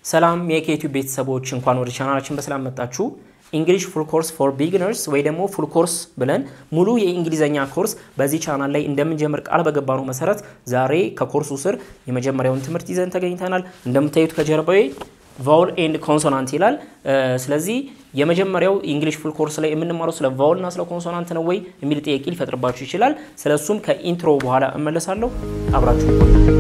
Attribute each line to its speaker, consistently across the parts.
Speaker 1: ሰላም የኬቲዩብ ቤተሰቦች እንኳን ወደ ቻናላችን በሰላም መጣችሁ። እንግሊሽ ፉል ኮርስ ፎር ቢግነርስ ወይ ደግሞ ፉል ኮርስ ብለን ሙሉ የእንግሊዘኛ ኮርስ በዚህ ቻናል ላይ እንደምንጀምር ቃል በገባነው መሰረት ዛሬ ከኮርሱ ስር የመጀመሪያውን ትምህርት ይዘን ተገኝተናል። እንደምታዩት ከጀርባዬ ቫውል ኤንድ ኮንሶናንት ይላል። ስለዚህ የመጀመሪያው የእንግሊሽ ፉል ኮርስ ላይ የምንማረው ስለ ቫውል እና ስለ ኮንሶናንት ነው ወይ የሚል ጥያቄ ሊፈጥርባችሁ ይችላል። ስለ እሱም ከኢንትሮ በኋላ እመለሳለሁ። አብራችሁ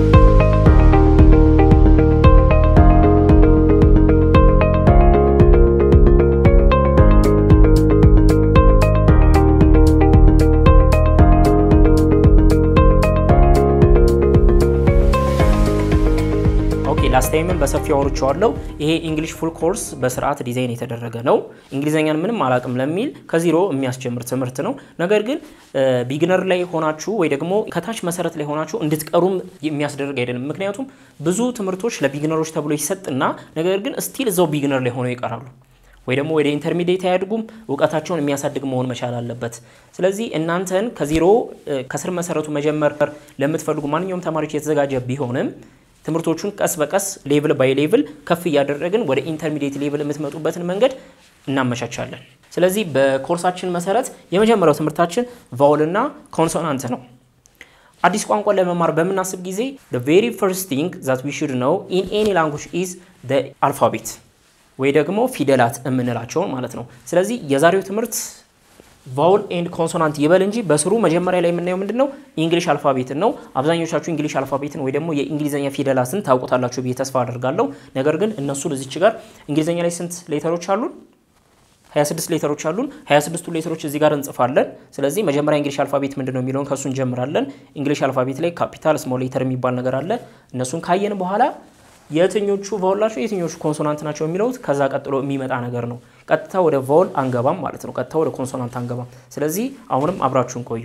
Speaker 1: ኦኬ ላስት ታይምን በሰፊው አውርቼዋለሁ። ይሄ እንግሊሽ ፉል ኮርስ በስርዓት ዲዛይን የተደረገ ነው። እንግሊዘኛን ምንም አላቅም ለሚል ከዚሮ የሚያስጀምር ትምህርት ነው። ነገር ግን ቢግነር ላይ ሆናችሁ ወይ ደግሞ ከታች መሰረት ላይ ሆናችሁ እንድትቀሩም የሚያስደርግ አይደለም። ምክንያቱም ብዙ ትምህርቶች ለቢግነሮች ተብሎ ይሰጥና ነገር ግን ስቲል እዛው ቢግነር ላይ ሆነው ይቀራሉ ወይ ደግሞ ወደ ኢንተርሚዲየት አያድጉም። እውቀታቸውን የሚያሳድግ መሆን መቻል አለበት። ስለዚህ እናንተን ከዚሮ ከስር መሰረቱ መጀመር ለምትፈልጉ ማንኛውም ተማሪዎች የተዘጋጀ ቢሆንም ትምህርቶቹን ቀስ በቀስ ሌቭል ባይ ሌቭል ከፍ እያደረግን ወደ ኢንተርሚዲየት ሌቭል የምትመጡበትን መንገድ እናመቻቻለን። ስለዚህ በኮርሳችን መሰረት የመጀመሪያው ትምህርታችን ቫውል እና ኮንሶናንት ነው። አዲስ ቋንቋ ለመማር በምናስብ ጊዜ the very first thing that we should know in any language is the alphabet ወይ ደግሞ ፊደላት የምንላቸውን ማለት ነው። ስለዚህ የዛሬው ትምህርት ቫውል ኤንድ ኮንሶናንት ይበል እንጂ በስሩ መጀመሪያ ላይ የምናየው ምንድን ነው? ኢንግሊሽ አልፋቤትን ነው። አብዛኞቻችሁ እንግሊሽ አልፋቤትን ወይ ደግሞ የእንግሊዝኛ ፊደላትን ታውቁታላችሁ ብዬ ተስፋ አደርጋለሁ። ነገር ግን እነሱን እዚች ጋር እንግሊዝኛ ላይ ስንት ሌተሮች አሉን? 26 ሌተሮች አሉን። 26ቱ ሌተሮች እዚህ ጋር እንጽፋለን። ስለዚህ መጀመሪያ እንግሊሽ አልፋቤት ምንድን ነው የሚለውን ከእሱ እንጀምራለን። እንግሊሽ አልፋቤት ላይ ካፒታል፣ ስሞል ሌተር የሚባል ነገር አለ። እነሱን ካየን በኋላ የትኞቹ ቫውል ናቸው የትኞቹ ኮንሶናንት ናቸው የሚለው ከዛ ቀጥሎ የሚመጣ ነገር ነው። ቀጥታ ወደ ቫውል አንገባም ማለት ነው። ቀጥታ ወደ ኮንሶናንት አንገባም። ስለዚህ አሁንም አብራችሁን ቆዩ።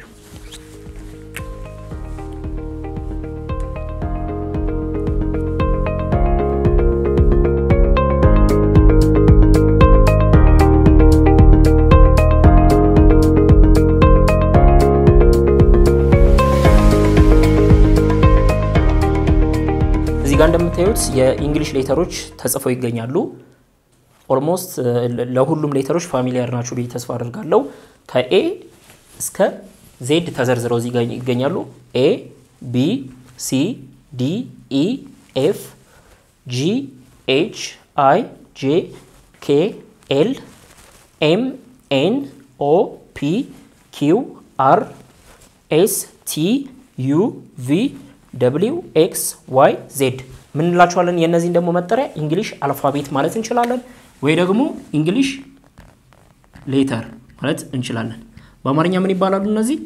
Speaker 1: እዚህ ጋር እንደምታዩት የኢንግሊሽ ሌተሮች ተጽፈው ይገኛሉ። ኦልሞስት ለሁሉም ሌተሮች ፋሚሊያር ናቸው ብዬ ተስፋ አድርጋለሁ። ከኤ እስከ ዜድ ተዘርዝረው እዚህ ጋር ይገኛሉ። ኤ ቢ ሲ ዲ ኢ ኤፍ ጂ ኤች አይ ጄ ኬ ኤል ኤም ኤን ኦ ፒ ኪው አር ኤስ ቲ ዩ ቪ ደብሊው ኤክስ ዋይ ዜድ ምንላቸዋለን። የእነዚህን ደግሞ መጠሪያ እንግሊሽ አልፋቤት ማለት እንችላለን፣ ወይ ደግሞ እንግሊሽ ሌተር ማለት እንችላለን። በአማርኛ ምን ይባላሉ እነዚህ?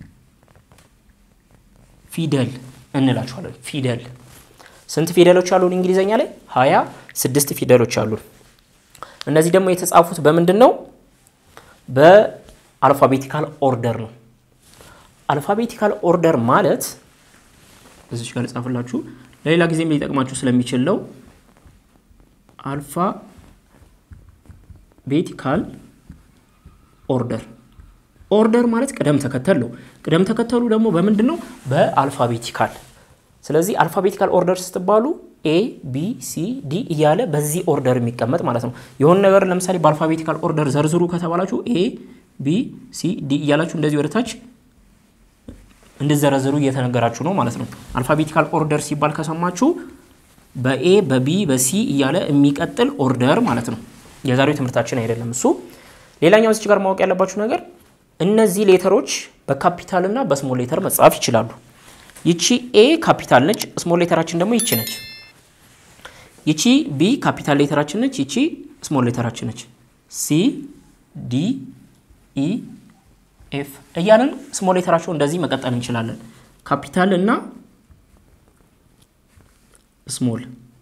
Speaker 1: ፊደል እንላቸዋለን። ፊደል ስንት ፊደሎች አሉን? እንግሊዘኛ ላይ ሀያ ስድስት ፊደሎች አሉን። እነዚህ ደግሞ የተጻፉት በምንድን ነው? በአልፋቤቲካል ኦርደር ነው። አልፋቤቲካል ኦርደር ማለት እዚች ጋር ጻፍላችሁ ለሌላ ጊዜም ሊጠቅማችሁ ስለሚችል ነው። አልፋ ቤቲካል ኦርደር ኦርደር ማለት ቅደም ተከተል ነው። ቅደም ተከተሉ ደግሞ በምንድን ነው? በአልፋቤቲካል። ስለዚህ አልፋቤቲካል ኦርደር ስትባሉ ኤ ቢ ሲ ዲ እያለ በዚህ ኦርደር የሚቀመጥ ማለት ነው። የሆነ ነገር ለምሳሌ በአልፋቤቲካል ኦርደር ዘርዝሩ ከተባላችሁ ኤ ቢ ሲ ዲ እያላችሁ እንደዚህ ወደታች እንድዘረዝሩ እየተነገራችሁ ነው ማለት ነው። አልፋቤቲካል ኦርደር ሲባል ከሰማችሁ በኤ በቢ በሲ እያለ የሚቀጥል ኦርደር ማለት ነው። የዛሬው ትምህርታችን አይደለም እሱ። ሌላኛው እዚች ጋር ማወቅ ያለባችሁ ነገር እነዚህ ሌተሮች በካፒታል እና በስሞል ሌተር መጻፍ ይችላሉ። ይቺ ኤ ካፒታል ነች፣ ስሞል ሌተራችን ደግሞ ይቺ ነች። ይቺ ቢ ካፒታል ሌተራችን ነች፣ ይቺ ስሞል ሌተራችን ነች። ሲ ዲ ኢ ኤፍ እያለን ስሞል ሌተራቸው እንደዚህ መቀጠል እንችላለን። ካፒታል እና ስሞል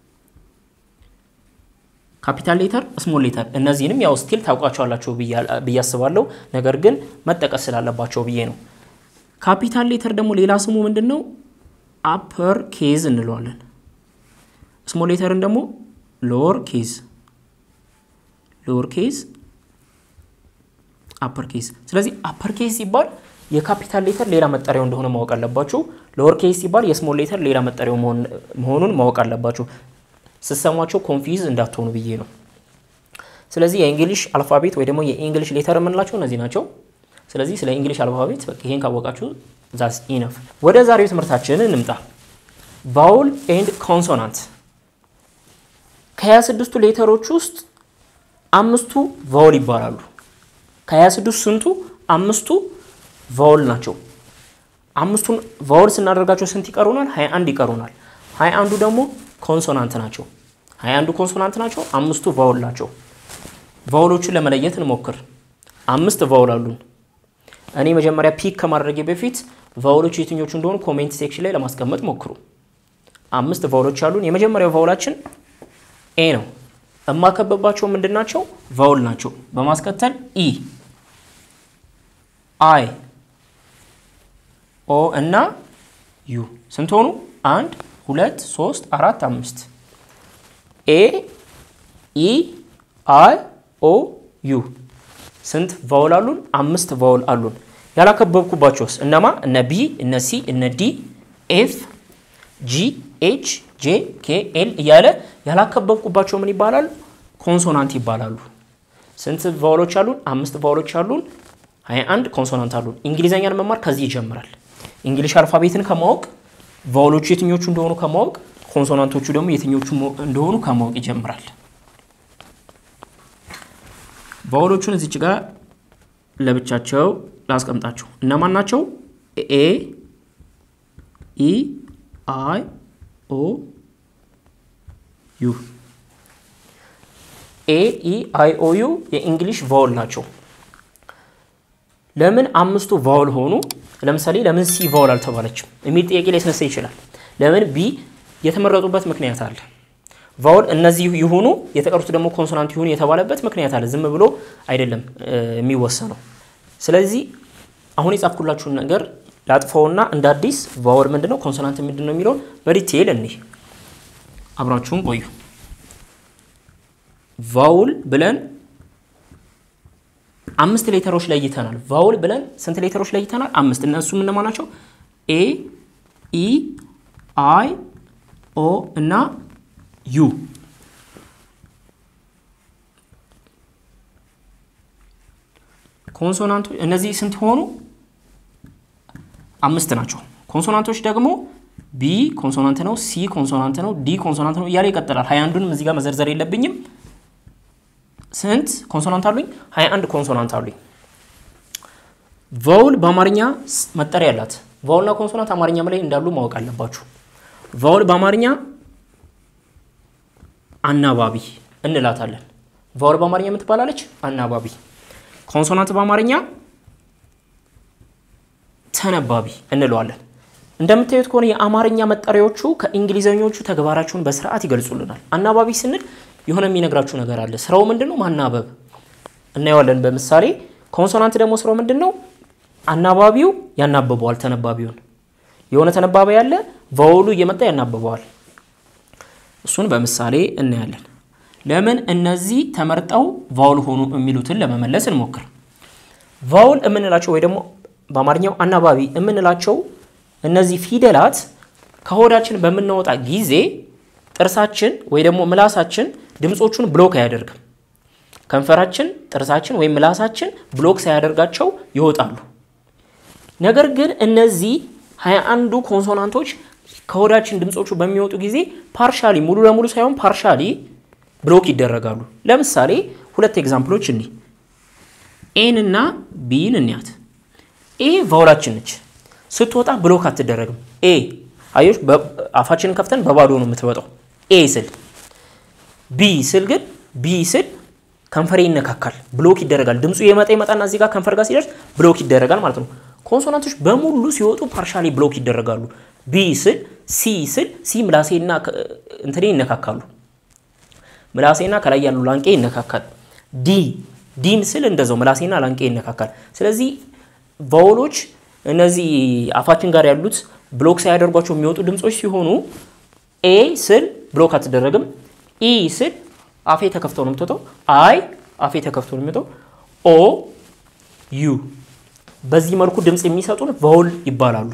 Speaker 1: ካፒታል ሌተር፣ ስሞል ሌተር እነዚህንም ያው ስቲል ታውቋቸዋላቸው ብዬ አስባለሁ። ነገር ግን መጠቀስ ስላለባቸው ብዬ ነው። ካፒታል ሌተር ደግሞ ሌላ ስሙ ምንድን ነው? አፐር ኬዝ እንለዋለን። ስሞል ሌተርን ደግሞ ሎወር ኬዝ ሎወር ኬዝ አፐር ኬስ። ስለዚህ አፐር ኬስ ሲባል የካፒታል ሌተር ሌላ መጠሪያው እንደሆነ ማወቅ አለባችሁ። ሎወር ኬስ ሲባል የስሞል ሌተር ሌላ መጠሪያው መሆኑን ማወቅ አለባችሁ። ስሰሟቸው ኮንፊዝ እንዳትሆኑ ብዬ ነው። ስለዚህ የእንግሊሽ አልፋቤት ወይ ደግሞ የእንግሊሽ ሌተር የምንላቸው እነዚህ ናቸው። ስለዚህ ስለ እንግሊሽ አልፋቤት በቃ ይሄን ካወቃችሁ ዛስ ኢነፍ። ወደ ዛሬው ትምህርታችን እንምጣ። ቫውል ኤንድ ኮንሶናንት ከ26ቱ ሌተሮች ውስጥ አምስቱ ቫውል ይባላሉ። ከ26 ስንቱ አምስቱ ቫውል ናቸው። አምስቱን ቫውል ስናደርጋቸው ስንት ይቀሩናል? 21 ይቀሩናል። 21ዱ ደግሞ ኮንሶናንት ናቸው። 21ዱ ኮንሶናንት ናቸው፣ አምስቱ ቫውል ናቸው። ቫውሎቹን ለመለየት እንሞክር። አምስት ቫውል አሉን። እኔ መጀመሪያ ፒክ ከማድረጌ በፊት ቫውሎቹ የትኞቹ እንደሆኑ ኮሜንት ሴክሽን ላይ ለማስቀመጥ ሞክሩ። አምስት ቫውሎች አሉን። የመጀመሪያው ቫውላችን ኤ ነው። እማከበባቸው ምንድን ናቸው? ቫውል ናቸው። በማስከተል ኢ፣ አይ፣ ኦ እና ዩ ስንት ሆኑ? አንድ ሁለት ሶስት አራት አምስት። ኤ ኢ አይ ኦ ዩ ስንት ቫውል አሉን? አምስት ቫውል አሉን። ያላከበብኩባቸውስ እነማ? እነ ቢ፣ እነ ሲ፣ እነ ዲ፣ ኤፍ፣ ጂ፣ ኤች፣ ጄ፣ ኬ፣ ኤል እያለ ያላከበብኩባቸው ምን ይባላል? ኮንሶናንት ይባላሉ። ስንት ቫውሎች አሉን? አምስት ቫውሎች አሉን። 21 ኮንሶናንት አሉን። እንግሊዘኛን መማር ከዚህ ይጀምራል። እንግሊሽ አልፋቤትን ከማወቅ ቫውሎቹ የትኞቹ እንደሆኑ ከማወቅ ኮንሶናንቶቹ ደግሞ የትኞቹ እንደሆኑ ከማወቅ ይጀምራል። ቫውሎቹን እዚች ጋር ለብቻቸው ላስቀምጣቸው። እነማን ናቸው? ኤ ኢ አይ ኦ ዩ ኤ ኢ አይ ኦ ዩ የእንግሊሽ ቫውል ናቸው። ለምን አምስቱ ቫውል ሆኑ? ለምሳሌ ለምን ሲ ቫውል አልተባለችም የሚል ጥያቄ ላይ ስነሳ ይችላል። ለምን ቢ የተመረጡበት ምክንያት አለ። ቫውል እነዚህ ይሁኑ የተቀሩት ደግሞ ኮንሶናንት ይሁኑ የተባለበት ምክንያት አለ። ዝም ብሎ አይደለም የሚወሰነው። ስለዚህ አሁን የጻፍኩላችሁን ነገር ላጥፈውና እንደ አዲስ ቫውል ምንድን ነው ኮንሶናንት ምንድን ነው የሚለውን በዲቴይል እኒህ አብራችሁን ቆዩ። ቫውል ብለን አምስት ሌተሮች ለይተናል። ቫውል ብለን ስንት ሌተሮች ለይተናል? አምስት። እነሱም እነማን ናቸው? ኤ ኢ አይ ኦ እና ዩ ኮንሶናንቶች እነዚህ ስንት ሆኑ? አምስት ናቸው። ኮንሶናንቶች ደግሞ ቢ ኮንሶናንት ነው፣ ሲ ኮንሶናንት ነው፣ ዲ ኮንሶናንት ነው እያለ ይቀጥላል። ሀያ አንዱንም እዚህ ጋር መዘርዘር የለብኝም። ስንት ኮንሶናንት አሉኝ? ሀያ አንድ ኮንሶናንት አሉኝ። ቫውል በአማርኛ መጠሪያ አላት። ቫውልና ኮንሶናንት አማርኛም ላይ እንዳሉ ማወቅ አለባችሁ። ቫውል በአማርኛ አናባቢ እንላታለን። ቫውል በአማርኛ የምትባላለች አናባቢ። ኮንሶናንት በአማርኛ ተነባቢ እንለዋለን። እንደምታዩት ከሆነ የአማርኛ መጠሪያዎቹ ከእንግሊዘኞቹ ተግባራቸውን በስርዓት ይገልጹልናል። አናባቢ ስንል የሆነ የሚነግራችሁ ነገር አለ። ስራው ምንድን ነው? ማናበብ እናየዋለን በምሳሌ። ኮንሶናንት ደግሞ ስራው ምንድን ነው? አናባቢው ያናብበዋል ተነባቢውን። የሆነ ተነባቢ ያለ ቫውሉ እየመጣ ያናብበዋል። እሱን በምሳሌ እናያለን። ለምን እነዚህ ተመርጠው ቫውል ሆኑ የሚሉትን ለመመለስ እንሞክር። ቫውል የምንላቸው ወይ ደግሞ በአማርኛው አናባቢ የምንላቸው እነዚህ ፊደላት ከሆዳችን በምናወጣ ጊዜ ጥርሳችን ወይ ደግሞ ምላሳችን ድምፆቹን ብሎክ አያደርግም። ከንፈራችን፣ ጥርሳችን ወይም ምላሳችን ብሎክ ሳያደርጋቸው ይወጣሉ። ነገር ግን እነዚህ ሀያ አንዱ ኮንሶናንቶች ከሆዳችን ድምፆቹ በሚወጡ ጊዜ ፓርሻሊ ሙሉ ለሙሉ ሳይሆን ፓርሻሊ ብሎክ ይደረጋሉ። ለምሳሌ ሁለት ኤግዛምፕሎች እኒ ኤን እና ቢን እንያት። ኤ ቫውላችን ነች። ስትወጣ ብሎክ አትደረግም። ኤ አዮች አፋችንን ከፍተን በባዶ ነው የምትወጣው። ኤ ስል ቢ ስል ግን ቢ ስል ከንፈሬ ይነካካል፣ ብሎክ ይደረጋል። ድምፁ የመጣ ይመጣና እዚህ ጋር ከንፈር ጋር ሲደርስ ብሎክ ይደረጋል ማለት ነው። ኮንሶናንቶች በሙሉ ሲወጡ ፓርሻሊ ብሎክ ይደረጋሉ። ቢ ስል ሲ ስል ሲ ምላሴና እንትኔ ይነካካሉ። ምላሴና ከላይ ያሉ ላንቄ ይነካካል። ዲ ዲን ስል እንደዛው ምላሴና ላንቄ ይነካካል። ስለዚህ ቫውሎች እነዚህ አፋችን ጋር ያሉት ብሎክ ሳያደርጓቸው የሚወጡ ድምፆች ሲሆኑ ኤ ስል ብሎክ አትደረግም። ኢ ስል አፌ ተከፍቶ ነው የምትወጣው። አይ አፌ ተከፍቶ ነው የሚወጣው። ኦ ዩ በዚህ መልኩ ድምፅ የሚሰጡን ቫውል ይባላሉ።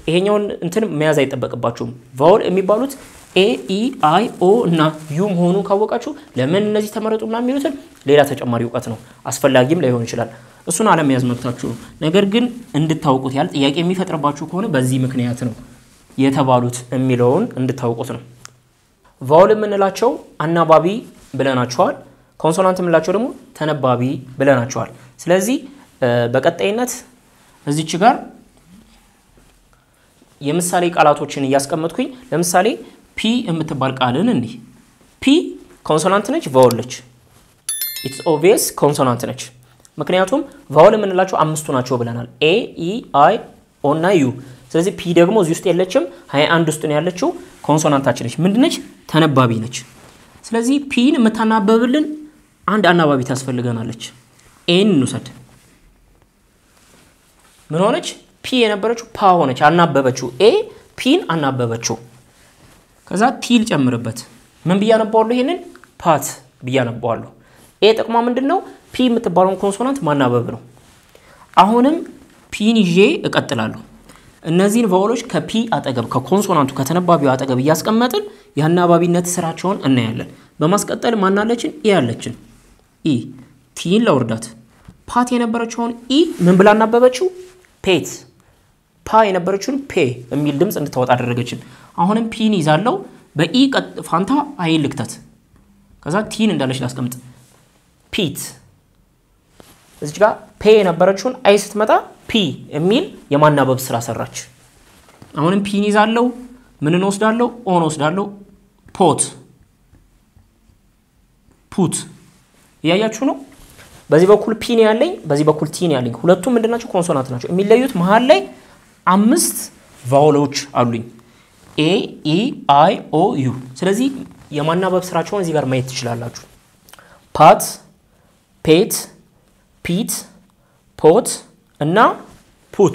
Speaker 1: ይሄኛውን እንትን መያዝ አይጠበቅባችሁም። ቫውል የሚባሉት ኤ ኢ አይ ኦ እና ዩ መሆኑን ካወቃችሁ ለምን እነዚህ ተመረጡና የሚሉትን ሌላ ተጨማሪ እውቀት ነው፣ አስፈላጊም ላይሆን ይችላል። እሱን አለመያዝ መብታችሁ ነው። ነገር ግን እንድታውቁት ያህል ጥያቄ የሚፈጥርባችሁ ከሆነ በዚህ ምክንያት ነው የተባሉት የሚለውን እንድታውቁት ነው። ቫውል የምንላቸው አናባቢ ብለናቸዋል። ኮንሶናንት የምንላቸው ደግሞ ተነባቢ ብለናቸዋል። ስለዚህ በቀጣይነት እዚች ጋር የምሳሌ ቃላቶችን እያስቀመጥኩኝ ለምሳሌ ፒ የምትባል ቃልን እንዲህ ፒ ኮንሶናንት ነች፣ ቫውል ነች። ኢትስ ኦቪየስ ኮንሶናንት ነች። ምክንያቱም ቫውል የምንላቸው አምስቱ ናቸው ብለናል፣ ኤ ኢ አይ ኦ እና ዩ። ስለዚህ ፒ ደግሞ እዚህ ውስጥ የለችም፣ ሀያ አንድ ውስጥ ነው ያለችው። ኮንሶናንታችን ነች። ምንድነች? ተነባቢ ነች። ስለዚህ ፒን የምታናበብልን አንድ አናባቢ ታስፈልገናለች። ኤን እንውሰድ። ምን ሆነች? ፒ የነበረችው ፓ ሆነች፣ አናበበችው። ኤ ፒን አናበበችው። ከዛ ቲ ልጨምርበት። ምን ብዬ አነባዋለሁ? ይሄንን ፓት ብዬ አነባዋለሁ። ኤ ጥቅሟ ምንድን ነው? ፒ የምትባለውን ኮንሶናንት ማናበብ ነው። አሁንም ፒን ይዤ እቀጥላለሁ። እነዚህን ቫውሎች ከፒ አጠገብ ከኮንሶናንቱ ከተነባቢው አጠገብ እያስቀመጥን የአናባቢነት ስራቸውን እናያለን። በማስቀጠል ማናለችን? ኢ ያለችን ኢ ቲን ለውርዳት ፓት የነበረችውን ኢ ምን ብላ አናበበችው? ፔት ፓ የነበረችውን ፔ የሚል ድምፅ እንድታወጣ አደረገችን። አሁንም ፒን ይዛለው በኢ ፋንታ አይን ልክተት። ከዛ ቲን እንዳለች ላስቀምጥ። ፒት እዚች ጋር ፔ የነበረችውን አይ ስትመጣ ፒ የሚል የማናበብ ስራ ሰራች። አሁንም ፒን ይዛለው ምንን ወስዳለው? ኦን ወስዳለው። ፖት ፑት እያያችሁ ነው። በዚህ በኩል ፒን ያለኝ፣ በዚህ በኩል ቲን ያለኝ ሁለቱም ምንድናቸው? ኮንሶናንት ናቸው። የሚለዩት መሀል ላይ አምስት ቫውሎች አሉኝ ኤ ኢ አይ ኦ ዩ። ስለዚህ የማናበብ ስራቸውን እዚህ ጋር ማየት ትችላላችሁ። ፓት፣ ፔት፣ ፒት፣ ፖት እና ፑት።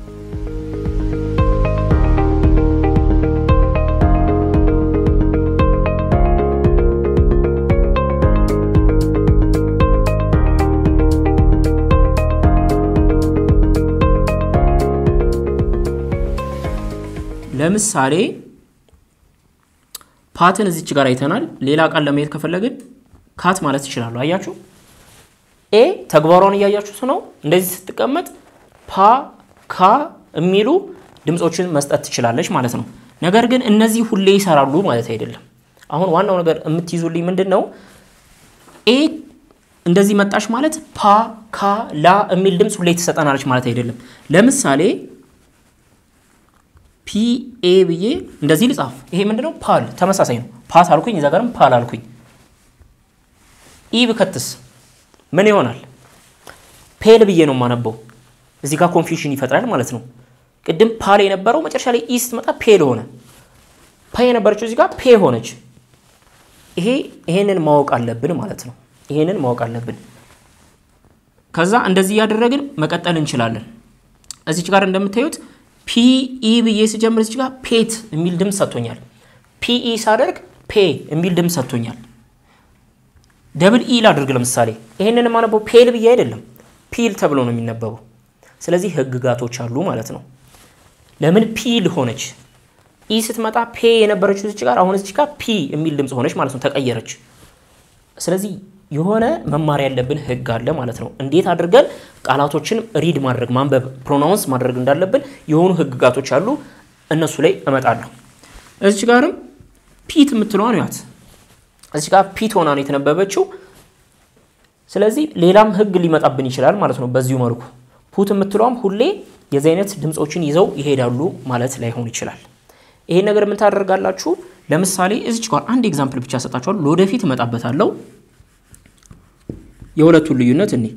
Speaker 1: ለምሳሌ ፓትን እዚች ጋር አይተናል። ሌላ ቃል ለማየት ከፈለግን ካት ማለት ይችላሉ። አያችሁ፣ ኤ ተግባሯን እያያችሁት ነው። እንደዚህ ስትቀመጥ ፓ፣ ካ የሚሉ ድምፆችን መስጠት ትችላለች ማለት ነው። ነገር ግን እነዚህ ሁሌ ይሰራሉ ማለት አይደለም። አሁን ዋናው ነገር የምትይዙልኝ ምንድን ነው? ኤ እንደዚህ መጣች ማለት ፓ፣ ካ፣ ላ የሚል ድምፅ ሁሌ ትሰጠናለች ማለት አይደለም። ለምሳሌ ፒ ኤ ብዬ እንደዚህ ልጻፍ። ይሄ ምንድነው? ፓል ተመሳሳይ ነው። ፓት አልኩኝ፣ እዛ ጋርም ፓል አልኩኝ። ኢ ብከትስ ምን ይሆናል? ፔል ብዬ ነው የማነበው። እዚህ ጋር ኮንፊውዥን ይፈጥራል ማለት ነው። ቅድም ፓል የነበረው መጨረሻ ላይ ኢ ስትመጣ ፔል ሆነ። ፓ የነበረችው እዚህ ጋር ፔ ሆነች። ይሄ ይሄንን ማወቅ አለብን ማለት ነው። ይሄንን ማወቅ አለብን። ከዛ እንደዚህ እያደረግን መቀጠል እንችላለን። እዚች ጋር እንደምታዩት ፒኢ ብዬ ስጀምር እዚች ጋር ፔት የሚል ድምፅ ሰጥቶኛል። ፒኢ ሳደርግ ፔ የሚል ድምፅ ሰጥቶኛል። ደብል ኢ ላድርግ ለምሳሌ ይሄንን የማነበው ፔል ብዬ አይደለም፣ ፒል ተብሎ ነው የሚነበበው። ስለዚህ ህግጋቶች አሉ ማለት ነው። ለምን ፒል ሆነች? ኢ ስትመጣ ፔ የነበረችው እዚች ጋር አሁን እዚች ጋር ፒ የሚል ድምፅ ሆነች ማለት ነው፣ ተቀየረች። ስለዚህ የሆነ መማር ያለብን ህግ አለ ማለት ነው። እንዴት አድርገን ቃላቶችን ሪድ ማድረግ ማንበብ፣ ፕሮናውንስ ማድረግ እንዳለብን የሆኑ ህግጋቶች አሉ። እነሱ ላይ እመጣለሁ። እዚች ጋርም ፒት የምትለዋን ያት እዚች ጋር ፒት ሆና ነው የተነበበችው። ስለዚህ ሌላም ህግ ሊመጣብን ይችላል ማለት ነው። በዚሁ መልኩ ፑት የምትለዋም ሁሌ የዚህ አይነት ድምፆችን ይዘው ይሄዳሉ ማለት ላይሆን ይችላል። ይሄን ነገር ምን ታደርጋላችሁ? ለምሳሌ እዚች ጋር አንድ ኤግዛምፕል ብቻ ሰጣችኋል። ለወደፊት እመጣበታለሁ። የሁለቱን ልዩነት እኔ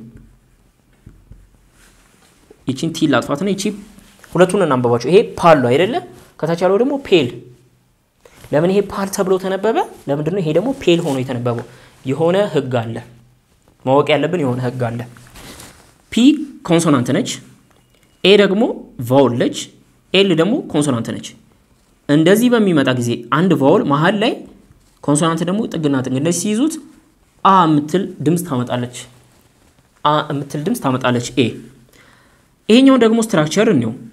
Speaker 1: ይቺን ቲ ላጥፋትና ይቺ ሁለቱን እናንበባቸው። ይሄ ፓል ነው አይደለ? ከታች ያለው ደግሞ ፔል። ለምን ይሄ ፓል ተብሎ ተነበበ? ለምንድን ነው ይሄ ደግሞ ፔል ሆኖ የተነበበው? የሆነ ህግ አለ፣ ማወቅ ያለብን የሆነ ህግ አለ። ፒ ኮንሶናንት ነች፣ ኤ ደግሞ ቫውል ነች፣ ኤል ደግሞ ኮንሶናንት ነች። እንደዚህ በሚመጣ ጊዜ አንድ ቫውል መሀል ላይ ኮንሶናንት ደግሞ ጥግና ጥግ እንደዚህ ሲይዙት አ የምትል ድምፅ ታመጣለች። አ የምትል ድምፅ ታመጣለች ኤ። ይሄኛው ደግሞ ስትራክቸር እንየው።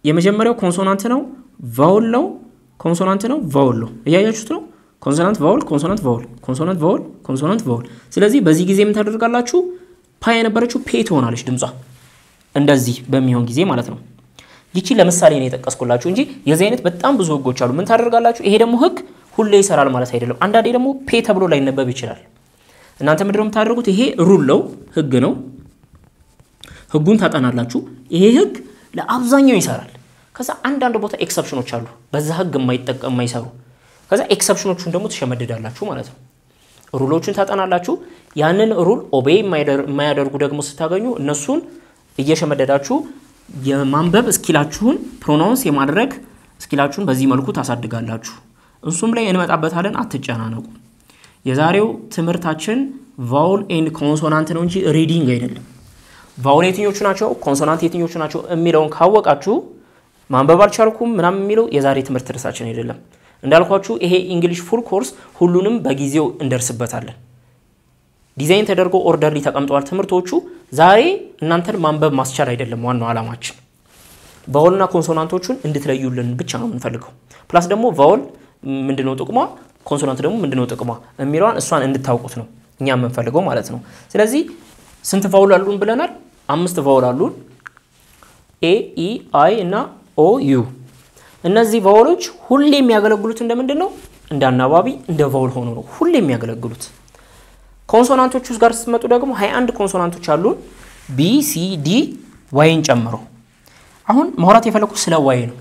Speaker 1: የመጀመሪያው ኮንሶናንት ነው፣ ቫውል ነው፣ ኮንሶናንት ነው፣ ቫውል ነው። እያያችሁት ነው። ኮንሶናንት ቫውል፣ ኮንሶናንት ቫውል፣ ኮንሶናንት ቫውል፣ ኮንሶናንት ቫውል። ስለዚህ በዚህ ጊዜ ምን ታደርጋላችሁ? ፓ የነበረችው ፔ ትሆናለች ድምጿ እንደዚህ በሚሆን ጊዜ ማለት ነው። ይቺ ለምሳሌ ነው የጠቀስኩላችሁ እንጂ የዚህ አይነት በጣም ብዙ ህጎች አሉ። ምን ታደርጋላችሁ? ይሄ ደግሞ ህግ ሁሌ ይሰራል ማለት አይደለም። አንዳንዴ ደግሞ ፔ ተብሎ ላይነበብ ይችላል። እናንተ ምንድን ነው የምታደርጉት? ይሄ ሩል ነው ህግ ነው። ህጉን ታጠናላችሁ። ይሄ ህግ ለአብዛኛው ይሰራል። ከዛ አንዳንድ ቦታ ኤክሰፕሽኖች አሉ፣ በዛ ህግ የማይጠቀም የማይሰሩ። ከዛ ኤክሰፕሽኖቹን ደግሞ ትሸመድዳላችሁ ማለት ነው። ሩሎቹን ታጠናላችሁ። ያንን ሩል ኦቤ የማያደርጉ ደግሞ ስታገኙ እነሱን እየሸመደዳችሁ የማንበብ እስኪላችሁን ፕሮናውንስ የማድረግ እስኪላችሁን በዚህ መልኩ ታሳድጋላችሁ። እሱም ላይ እንመጣበታለን፣ አትጨናነቁ። የዛሬው ትምህርታችን ቫውል ኤንድ ኮንሶናንት ነው እንጂ ሪዲንግ አይደለም። ቫውል የትኞቹ ናቸው፣ ኮንሶናንት የትኞቹ ናቸው የሚለውን ካወቃችሁ ማንበብ አልቻልኩም ምናምን የሚለው የዛሬ ትምህርት ርዕሳችን አይደለም። እንዳልኳችሁ ይሄ ኢንግሊሽ ፉል ኮርስ ሁሉንም በጊዜው እንደርስበታለን። ዲዛይን ተደርጎ ኦርደርሊ ተቀምጠዋል ትምህርቶቹ። ዛሬ እናንተን ማንበብ ማስቻል አይደለም ዋናው ዓላማችን። ቫውልና ኮንሶናንቶቹን እንድትለዩልን ብቻ ነው የምንፈልገው። ፕላስ ደግሞ ቫውል ምንድነው ጥቅሟ፣ ኮንሶናንት ደግሞ ምንድነው ጥቅሟ የሚለዋን እሷን እንድታውቁት ነው እኛ የምንፈልገው ማለት ነው። ስለዚህ ስንት ቫውል አሉን ብለናል? አምስት ቫውል አሉን። ኤ፣ ኢ፣ አይ እና ኦ፣ ዩ። እነዚህ ቫውሎች ሁሌ የሚያገለግሉት እንደምንድን ነው? እንደ አናባቢ እንደ ቫውል ሆኖ ነው ሁሌ የሚያገለግሉት። ኮንሶናንቶች ውስጥ ጋር ስትመጡ ደግሞ 21 ኮንሶናንቶች አሉን ቢ ሲ ዲ ዋይን ጨምሮ። አሁን ማውራት የፈለኩት ስለ ዋይ ነው።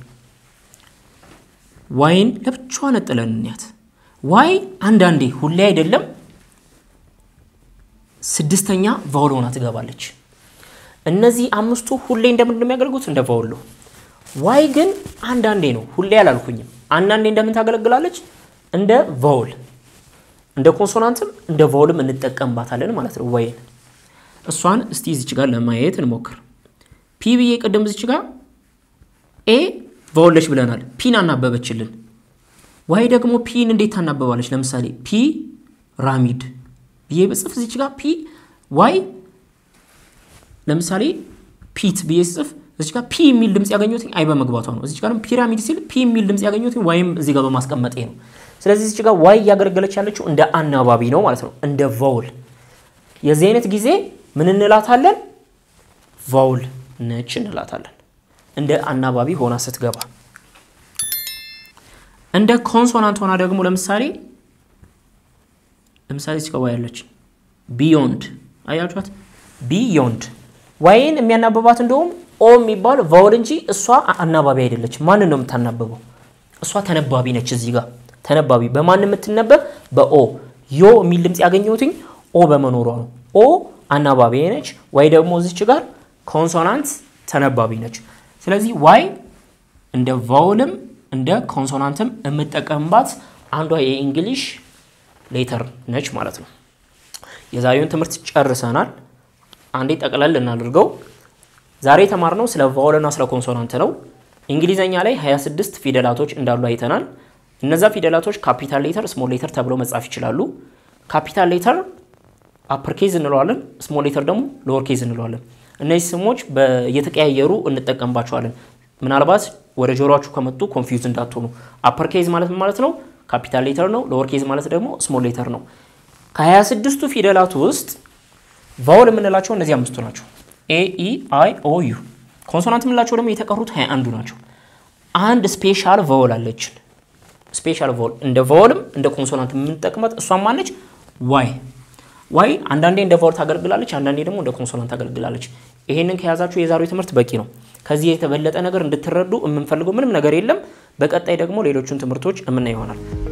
Speaker 1: ዋይን ለብቻዋ ነጥለን እንያት። ዋይ አንዳንዴ ሁሌ አይደለም ስድስተኛ ቫውል ሆና ትገባለች። እነዚህ አምስቱ ሁሌ እንደምንድን ነው የሚያገለግሉት? እንደ ቫውል ነው። ዋይ ግን አንዳንዴ ነው፣ ሁሌ አላልኩኝም። አንዳንዴ እንደምን ታገለግላለች? እንደ ቫውል እንደ ኮንሶናንትም እንደ ቫውልም እንጠቀምባታለን ማለት ነው ዋይን። እሷን እስቲ እዚች ጋር ለማየት እንሞክር። ፒ ብዬ ቅድም እዚች ጋር ኤ ቫውለች ብለናል። ፒን አናበበችልን። ዋይ ደግሞ ፒን እንዴት ታናበባለች? ለምሳሌ ፒ ራሚድ ብዬ በጽፍ እዚች ጋር ፒ ዋይ ለምሳሌ ፒት ብዬ ስጽፍ እዚች ጋር ፒ የሚል ድምፅ ያገኘሁት አይ በመግባቷ ነው። እዚች ጋርም ፒራሚድ ሲል ፒ የሚል ድምፅ ያገኘሁት ዋይም እዚህ ጋር በማስቀመጤ ነው። ስለዚህ እዚች ጋር ዋይ እያገለገለች ያለችው እንደ አናባቢ ነው ማለት ነው፣ እንደ ቫውል። የዚህ አይነት ጊዜ ምን እንላታለን? ቫውል ነች እንላታለን፣ እንደ አናባቢ ሆና ስትገባ። እንደ ኮንሶናንት ሆና ደግሞ ለምሳሌ ለምሳሌ እዚች ጋር ዋይ ያለች ቢዮንድ፣ አያችኋት? ቢዮንድ ዋይን የሚያናብባት እንደውም ኦ የሚባል ቫውል እንጂ እሷ አናባቢ አይደለች። ማንን ነው የምታናብበው? እሷ ተነባቢ ነች። እዚህ ጋር ተነባቢ በማን የምትነበብ? በኦ ዮ የሚል ድምፅ ያገኘሁትኝ ኦ በመኖሯ ነው። ኦ አናባቢ ነች። ዋይ ደግሞ እዚች ጋር ኮንሶናንት ተነባቢ ነች። ስለዚህ ዋይ እንደ ቫውልም እንደ ኮንሶናንትም የምጠቀምባት አንዷ የእንግሊሽ ሌተር ነች ማለት ነው። የዛሬውን ትምህርት ጨርሰናል። አንዴ ጠቅለል እናድርገው። ዛሬ የተማርነው ስለ ቫውልና ስለ ኮንሶናንት ነው። እንግሊዘኛ ላይ 26 ፊደላቶች እንዳሉ አይተናል። እነዛ ፊደላቶች ካፒታል ሌተር፣ ስሞል ሌተር ተብለው መጻፍ ይችላሉ። ካፒታል ሌተር አፐር ኬዝ እንለዋለን፣ ስሞል ሌተር ደግሞ ሎወር ኬዝ እንለዋለን። እነዚህ ስሞች እየተቀያየሩ እንጠቀምባቸዋለን። ምናልባት ወደ ጆሮችሁ ከመጡ ኮንፊውዝ እንዳትሆኑ። አፐር ኬዝ ማለት ማለት ነው ካፒታል ሌተር ነው። ሎወር ኬዝ ማለት ደግሞ ስሞል ሌተር ነው። ከ26ቱ ፊደላት ውስጥ ቫውል የምንላቸው እነዚህ አምስቱ ናቸው። ኤ ኢ አይ ኦ ዩ። ኮንሶናንት የምንላቸው ደግሞ የተቀሩት ሀያ አንዱ ናቸው። አንድ ስፔሻል ቫውል አለችን። ስፔሻል ቫውል እንደ ቫውልም እንደ ኮንሶናንት የምንጠቅመት እሷም ማነች? ዋይ ዋይ አንዳንዴ እንደ ቫውል ታገለግላለች፣ አንዳንዴ ደግሞ እንደ ኮንሶናንት ታገለግላለች። ይሄንን ከያዛችሁ የዛሬው ትምህርት በቂ ነው። ከዚህ የተበለጠ ነገር እንድትረዱ የምንፈልገው ምንም ነገር የለም። በቀጣይ ደግሞ ሌሎቹን ትምህርቶች እምና ይሆናል።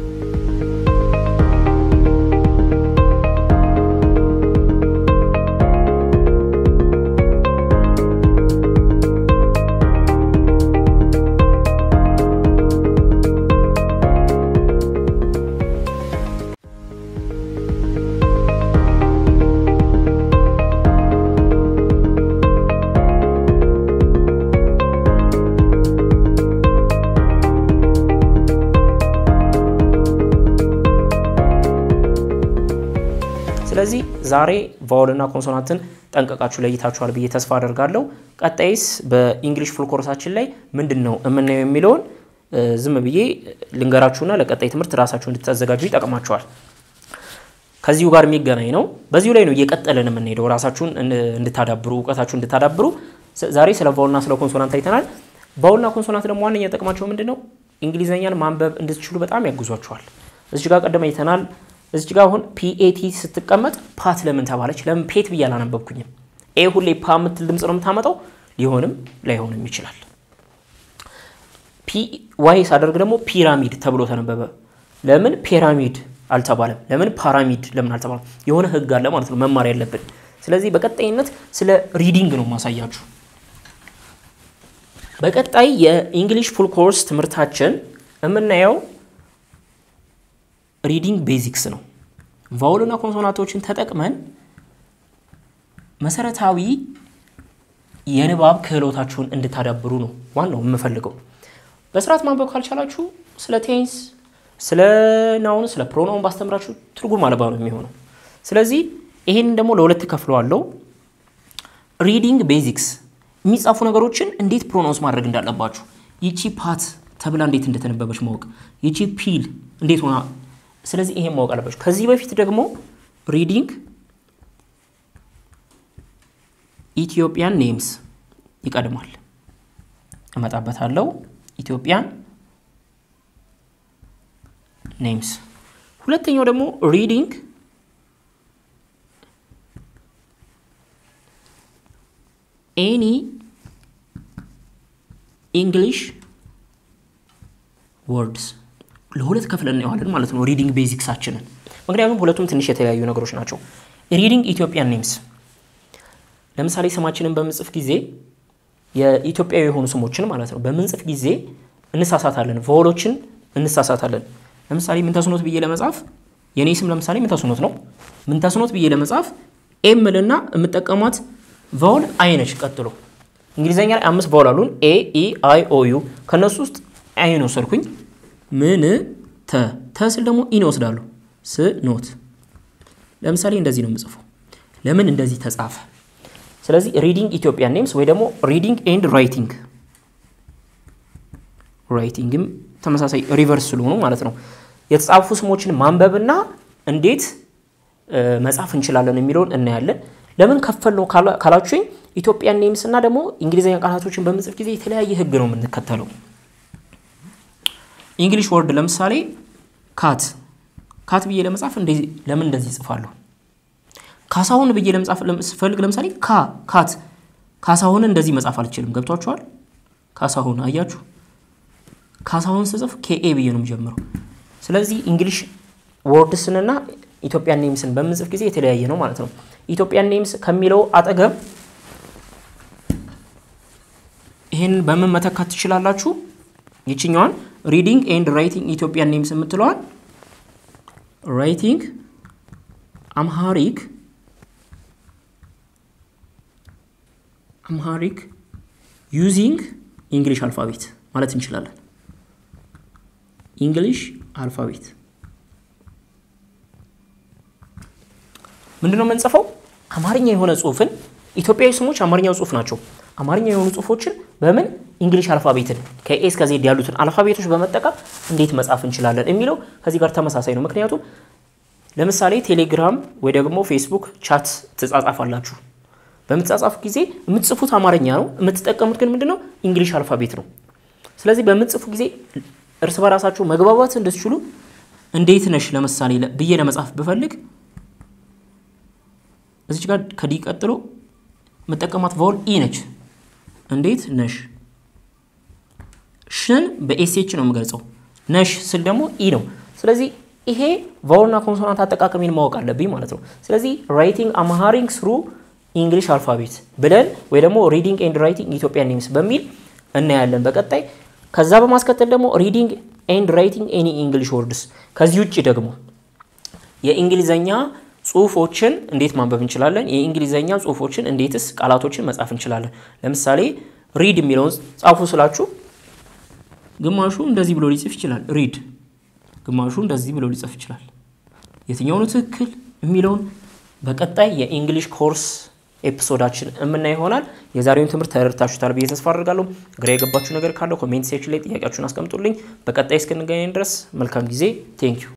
Speaker 1: ስለዚህ ዛሬ ቫውልና ኮንሶናንትን ጠንቀቃችሁ ለይታችኋል ብዬ ተስፋ አደርጋለሁ። ቀጣይስ በኢንግሊሽ ፉል ኮርሳችን ላይ ምንድን ነው የምናየው የሚለውን ዝም ብዬ ልንገራችሁና ለቀጣይ ትምህርት ራሳችሁ እንድታዘጋጁ ይጠቅማችኋል። ከዚሁ ጋር የሚገናኝ ነው። በዚሁ ላይ ነው እየቀጠልን የምንሄደው ራሳችሁን እንድታዳብሩ እውቀታችሁን እንድታዳብሩ። ዛሬ ስለ ቫውልና ስለ ኮንሶናንት አይተናል። ቫውልና ኮንሶናንት ደግሞ ዋነኛ ጥቅማቸው ምንድን ነው? እንግሊዝኛን ማንበብ እንድትችሉ በጣም ያግዟችኋል። እዚች ጋር ቀደም አይተናል። እዚች ጋር አሁን ፒኤቲ ስትቀመጥ ፓት ለምን ተባለች? ለምን ፔት ብዬ አላነበብኩኝም? ኤ ሁሌ ፓ የምትል ድምፅ ነው የምታመጣው። ሊሆንም ላይሆንም ይችላል። ፒ ዋይ ሳደርግ ደግሞ ፒራሚድ ተብሎ ተነበበ። ለምን ፒራሚድ አልተባለም? ለምን ፓራሚድ ለምን አልተባለም? የሆነ ህግ አለ ማለት ነው መማር ያለብን። ስለዚህ በቀጣይነት ስለ ሪዲንግ ነው ማሳያችሁ። በቀጣይ የኢንግሊሽ ፉል ኮርስ ትምህርታችን የምናየው ሪዲንግ ቤዚክስ ነው። ቫውልና ኮንሶናንቶችን ተጠቅመን መሰረታዊ የንባብ ክህሎታችሁን እንድታዳብሩ ነው ዋናው የምፈልገው። በስርዓት ማንበብ ካልቻላችሁ ስለ ቴንስ፣ ስለ ናውን፣ ስለ ፕሮናውን ባስተምራችሁ ትርጉም አልባ ነው የሚሆነው። ስለዚህ ይሄንን ደግሞ ለሁለት ከፍለዋለሁ። ሪዲንግ ቤዚክስ የሚጻፉ ነገሮችን እንዴት ፕሮናውንስ ማድረግ እንዳለባችሁ፣ ይቺ ፓት ተብላ እንዴት እንደተነበበች ማወቅ፣ ይቺ ፒል እንዴት ሆና ስለዚህ ይሄን ማወቅ አለባችሁ። ከዚህ በፊት ደግሞ ሪዲንግ ኢትዮጵያን ኔምስ ይቀድማል፣ እመጣበታለሁ። ኢትዮጵያን ኔምስ። ሁለተኛው ደግሞ ሪዲንግ ኤኒ ኢንግሊሽ ወርድስ ለሁለት ከፍለን እናየዋለን ማለት ነው ሪዲንግ ቤዚክሳችንን። ምክንያቱም ሁለቱም ትንሽ የተለያዩ ነገሮች ናቸው። ሪዲንግ ኢትዮጵያን ኔምስ ለምሳሌ ስማችንን በምንጽፍ ጊዜ የኢትዮጵያዊ የሆኑ ስሞችን ማለት ነው በምንጽፍ ጊዜ እንሳሳታለን፣ ቫወሎችን እንሳሳታለን። ለምሳሌ ምንተስኖት ብዬ ለመጻፍ የኔ ስም ለምሳሌ ምንተስኖት ነው። ምንተስኖት ብዬ ለመጻፍ ኤምልና የምጠቀሟት ቫወል አይነች። ቀጥሎ እንግሊዝኛ ላይ አምስት ቫወል አሉን ኤ ኢ አይ ኦ ዩ ከእነሱ ውስጥ አይን ወሰድኩኝ። ምን ተ ተስል ደግሞ ኢን ወስዳሉ ስ ኖት። ለምሳሌ እንደዚህ ነው የምጽፈው። ለምን እንደዚህ ተጻፈ? ስለዚህ ሪዲንግ ኢትዮጵያን ኔምስ ወይ ደግሞ ሪዲንግ ኤንድ ራይቲንግ ራይቲንግም ተመሳሳይ ሪቨርስ ስለሆኑ ማለት ነው የተጻፉ ስሞችን ማንበብና እንዴት መጻፍ እንችላለን የሚለውን እናያለን። ለምን ከፈል ነው ካላችሁኝ ኢትዮጵያን ኔምስ እና ደግሞ እንግሊዝኛ ቃላቶችን በምንጽፍ ጊዜ የተለያየ ህግ ነው የምንከተለው። እንግሊሽ ወርድ ለምሳሌ ካት ካት ብዬ ለመጻፍ ለምን እንደዚህ ይጽፋለሁ? ካሳሁን ብዬ ለመጻፍ ስፈልግ ለምሳሌ ካ ካት ካሳሁን እንደዚህ መጻፍ አልችልም። ገብቷችኋል? ካሳሁን አያችሁ፣ ካሳሁን ስጽፍ ኬኤ ብዬ ነው የምጀምረው። ስለዚህ እንግሊሽ ወርድስንና ኢትዮጵያን ኔምስን በምንጽፍ ጊዜ የተለያየ ነው ማለት ነው። ኢትዮጵያን ኔምስ ከሚለው አጠገብ ይህንን በምን መተካት ትችላላችሁ? ይችኛዋን ሪዲንግ ኤንድ ራይቲንግ ኢትዮጵያን ኔምስ የምትለዋል ራይቲንግ አምሃሪክ አምሃሪክ ዩዚንግ ኢንግሊሽ አልፋቤት ማለት እንችላለን። ኢንግሊሽ አልፋቤት ምንድነው የምንጽፈው? አማርኛ የሆነ ጽሁፍን ኢትዮጵያዊ ስሞች አማርኛ ጽሁፍ ናቸው። አማርኛ የሆኑ ጽሁፎችን በምን እንግሊሽ አልፋቤትን ከኤ እስከ ዜድ ያሉትን አልፋቤቶች በመጠቀም እንዴት መጻፍ እንችላለን የሚለው ከዚህ ጋር ተመሳሳይ ነው። ምክንያቱም ለምሳሌ ቴሌግራም ወይ ደግሞ ፌስቡክ ቻት ትጻጻፋላችሁ። በምትጻጻፉ ጊዜ የምትጽፉት አማርኛ ነው፣ የምትጠቀሙት ግን ምንድነው እንግሊሽ አልፋቤት ነው። ስለዚህ በምትጽፉ ጊዜ እርስ በራሳችሁ መግባባት እንድትችሉ እንዴት ነሽ ለምሳሌ ብዬ ለመጻፍ ብፈልግ እዚች ጋር ከዲ ቀጥሎ የምጠቀማት ቫውል ኢ ነች። እንዴት ነሽ? ሽን በኤስኤች ነው የምገልጸው። ነሽ ስል ደግሞ ኢ ነው። ስለዚህ ይሄ ቫውልና ኮንሶናንት አጠቃቀሚን ማወቅ አለብኝ ማለት ነው። ስለዚህ ራይቲንግ አምሃሪንግ ስሩ ኢንግሊሽ አልፋቤት ብለን ወይ ደግሞ ሪዲንግ ኤንድ ራይቲንግ ኢትዮጵያን ኔምስ በሚል እናያለን በቀጣይ። ከዛ በማስከተል ደግሞ ሪዲንግ ኤንድ ራይቲንግ ኤኒ ኢንግሊሽ ወርድስ። ከዚህ ውጭ ደግሞ የእንግሊዘኛ ጽሁፎችን እንዴት ማንበብ እንችላለን? የእንግሊዘኛ ጽሁፎችን እንዴትስ ቃላቶችን መጻፍ እንችላለን? ለምሳሌ ሪድ የሚለውን ጻፉ ስላችሁ ግማሹ እንደዚህ ብሎ ሊጽፍ ይችላል፣ ሪድ። ግማሹ እንደዚህ ብሎ ሊጽፍ ይችላል። የትኛው ነው ትክክል የሚለውን በቀጣይ የኢንግሊሽ ኮርስ ኤፒሶዳችን የምናይ ይሆናል። የዛሬውን ትምህርት ተረድታችሁታል ብዬ ተስፋ አድርጋለሁ። ግራ የገባችሁ ነገር ካለው ኮሜንት ሴክሽን ላይ ጥያቄያችሁን አስቀምጡልኝ። በቀጣይ እስክንገናኝ ድረስ መልካም ጊዜ። ቴንኪዩ